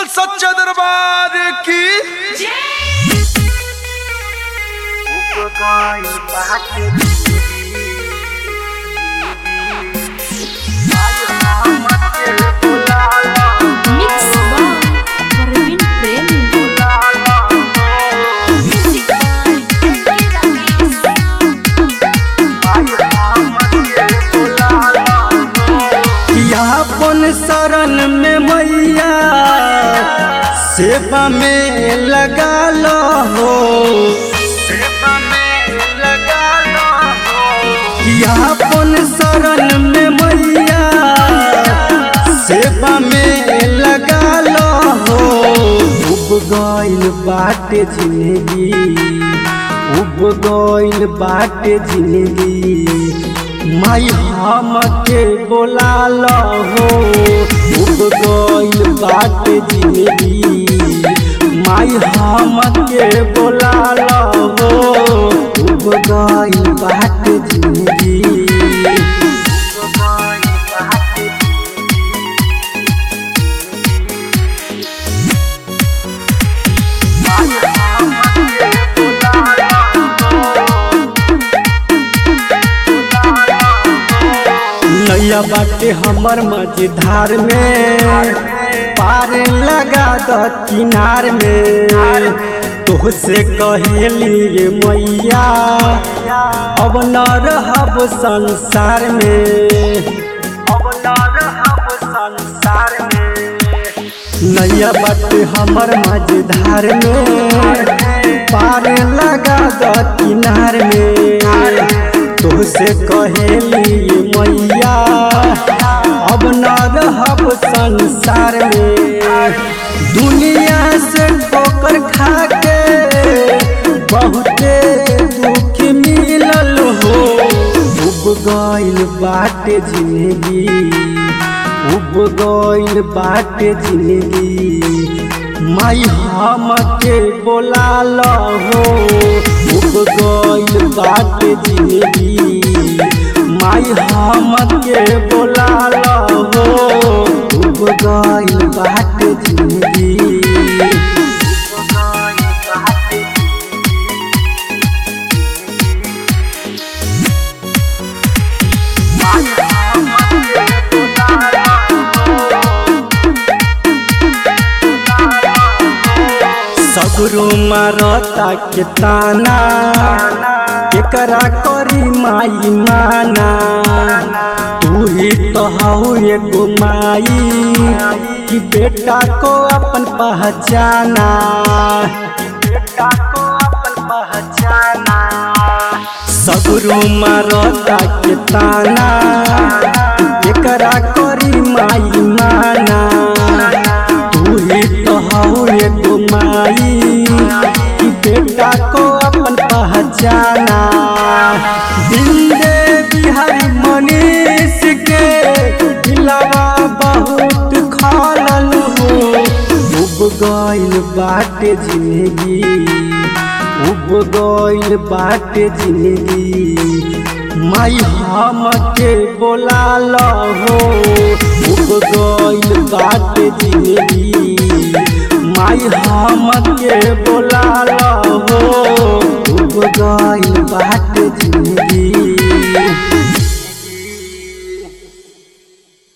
बोल सच्चा दरबार की Mix by Parveen Premi. यापन शरण में मैया सेवा में लगा लो हो सेवा में लगा लो हो यापन शरण में मैया सेवा में लगा लो हो उब गइल बाटे जिंदगी उब गइल बाटे जिंदगी माई हम के बोला लो हो उब गइल बाटे जिंदगी माई हम के बोला लो हो उब गइल बाटे जिंदगी नैया बाटे हमर मझधार में पार लगा द किनार में तोहसे कहेली ये मैया अब न रहब संसार में अब न रहब संसार में नैया बाटे हमर मझधार में पार लगा द किनार में तोहसे कहेली मैया अब न रहब संसार में दुनिया से ठोकर खा के बहुते दुख मिलल हो उब गइल बाटे जिंदगी उब गइल बाटे जिंदगी माई हम के बोला लो हो उब गइल बाटे जिंदगी माई हम के बोला लो हो उब गइल बाटे जिंदगी सगरो मारता के ताना केकरा करी माई माना तू ही तो हऊ एगो माई कि बेटा को अपन पहचाना बेटा को अपन पहचाना सगरो मारता के ताना केकरा करी माई माना तू ही तो हऊ एगो माई कि बेटा को अपन पहचाना जिंदे बिहारी मनीष के दिलवा बहुत खालल हो उब गइल बाटे जिंदगी उब गइल बाटे जिंदगी माई हम के बोला लो हो उब गइल बाटे जिंदगी माई हम के बोला लो हो उब गइल बाटे जिंदगी